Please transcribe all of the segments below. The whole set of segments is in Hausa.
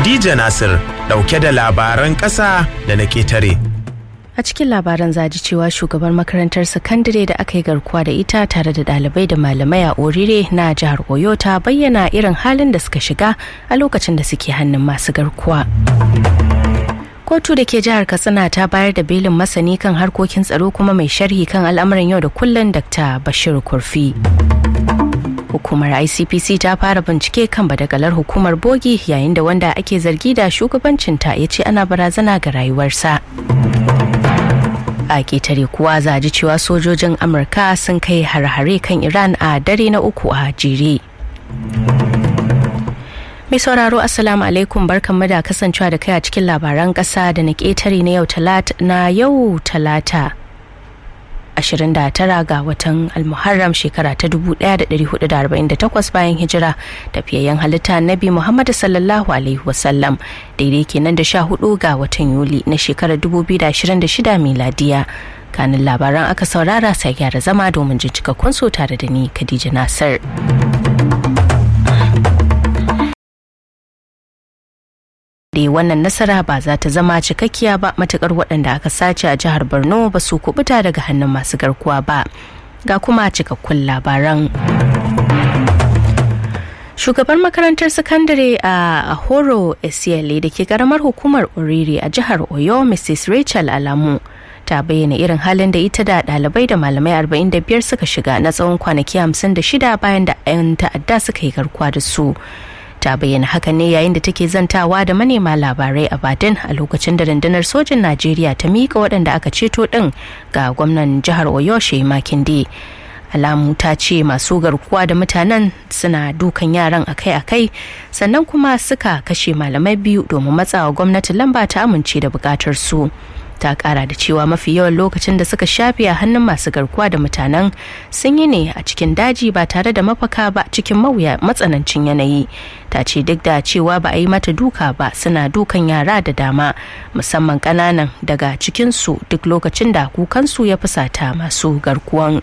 Khadija Nasir dauke da labaran ƙasa da na ƙetare. A cikin labaran zaji cewa shugabar makarantar sakandare da aka yi garkuwa da ita tare da ɗalibai da malamai a Orire na jihar Oyo ta bayyana irin halin da suka shiga a lokacin da suke hannun masu garkuwa. Kotu da ke jihar Katsina ta bayar da belin masani kan harkokin tsaro kuma mai sharhi kan al'amuran yau da kullum Dr. Bashir Kurfi. Hukumar ICPC ta fara bincike kan badagalar hukumar bogi yayin da wanda ake zargi da shugabancinta ya ce ana barazana ga rayuwarsa. a ketare kuwa za ji cewa sojojin amurka sun kai har-hare kan iran a dare na uku a jere mai sauraro assalamu alaikum barkanmu da kasancewa da kai a cikin labaran kasa da na ketare na yau talata na yau talata 29 ga watan almuharram shekara ta 1448 bayan hijira tafiyayyen halitta nabi muhammadu sallallahu alaihi wasallam daidai kenan da 14 ga watan yuli na shekarar 2026 miladiya kanin labaran aka saurara sai gyara zama domin jin cikakkun so tare da ni khadija nasir da wannan nasara ba za ta zama cikakkiya ba matukar waɗanda aka sace a jihar borno ba su kubuta daga hannun masu garkuwa ba ga kuma cikakkun labaran shugaban makarantar sakandare a horo esiele da ke karamar hukumar oriri a jihar oyo mrs rachel alamu ta bayyana irin halin da ita da ɗalibai da malamai 45 suka shiga na tsawon kwanaki 56 bayan da 'yan ta'adda suka yi garkuwa da su ta bayyana haka ne yayin da take zantawa da manema labarai a badin a lokacin da rundunar sojin najeriya ta miƙa waɗanda aka ceto ɗin ga gwamnan jihar oyo makinde alamu ta ce masu garkuwa da mutanen suna dukan yaran akai-akai sannan kuma suka kashe malamai biyu domin matsawa gwamnati lamba ta amince da bukatar su ta kara da cewa mafi yawan lokacin da suka shafe a hannun masu garkuwa da mutanen sun yi ne a cikin daji ba tare da mafaka ba cikin mawuya matsanancin yanayi ta ce duk da cewa ba a yi mata duka ba suna dukan yara da dama musamman kananan daga cikinsu duk lokacin da kukansu ya fusata masu garkuwan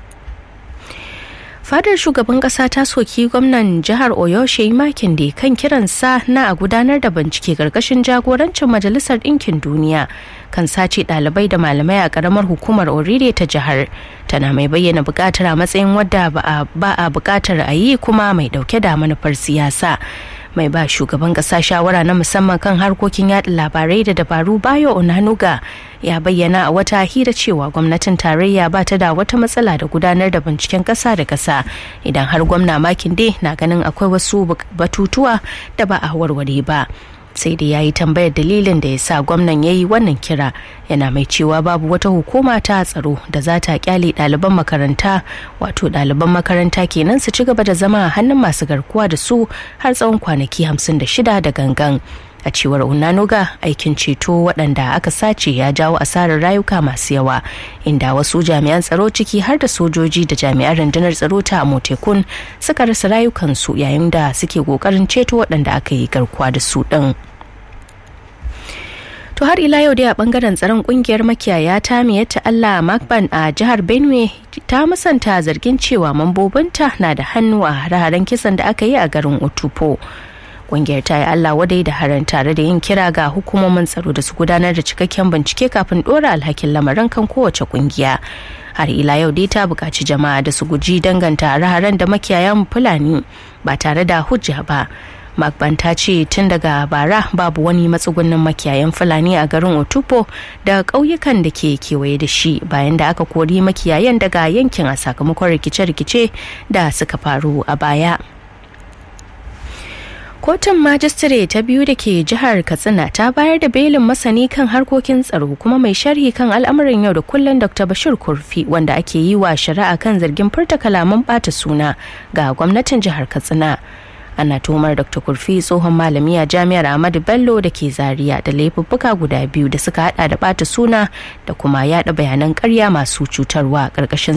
fadar shugaban kasa ta soki gwamnan jihar oyo shehi makinde kan kiransa na a gudanar da bincike karkashin jagorancin majalisar ɗinkin duniya kan sace ɗalibai da malamai a ƙaramar hukumar orire ta jihar tana mai bayyana buƙatar a matsayin wadda ba a buƙatar a yi kuma mai ɗauke da manufar siyasa mai ba shugaban kasa shawara na musamman kan harkokin yada labarai da dabaru bayo onanuga ya bayyana a wata hira cewa gwamnatin tarayya ba ta da wata matsala da gudanar da binciken kasa da kasa idan har gwamna makinde na ganin akwai wasu batutuwa da ba a warware ba sai da ya yi tambayar dalilin da ya sa gwamnan ya yi wannan kira yana mai cewa babu wata hukuma ta tsaro da za ta kyale ɗaliban makaranta wato ɗaliban makaranta kenan su ci gaba da zama a hannun masu garkuwa da su har tsawon kwanaki 56 da gangan a cewar unanuga aikin ceto waɗanda aka sace ya jawo asarar rayuka masu yawa inda wasu jami'an tsaro ciki har da sojoji da jami'an rundunar tsaro ta motekun suka rasa rayukansu yayin da suke ƙoƙarin ceto waɗanda aka yi garkuwa da su ɗin. To har ila yau dai a bangaren tsaron kungiyar makiyaya ta miyatta Allah Makban a jihar Benue ta musanta zargin cewa mambobinta na da hannu a hare-haren kisan da aka yi a garin Otupo. Kungiyar ta yi Allah wadai da haran tare da yin kira ga hukumomin tsaro da su gudanar da cikakken bincike kafin dora alhakin lamarin kan kowace kungiya. Har ila yau dai ta buƙaci jama'a da su guji danganta hare-haren da makiyayan Fulani ba tare da hujja ba. Magban ta ce tun daga bara babu wani matsugunnin makiyayan Fulani a garin Otupo da ƙauyukan da ke kewaye da shi bayan da aka kori makiyayan daga yankin a sakamakon rikice-rikice da suka faru a baya. Kotun Majistare ta biyu da ke jihar Katsina ta bayar da belin masani kan harkokin tsaro kuma mai sharhi kan al'amuran yau da kullum Dr. Bashir Kurfi wanda ake yi wa shari'a kan zargin furta kalaman bata suna ga gwamnatin jihar Katsina. ana tuhumar dr kurfi tsohon malami a jami'ar ahmadu bello da ke zaria da laifuffuka guda biyu da suka hada da bata suna da kuma yada bayanan karya masu cutarwa karkashin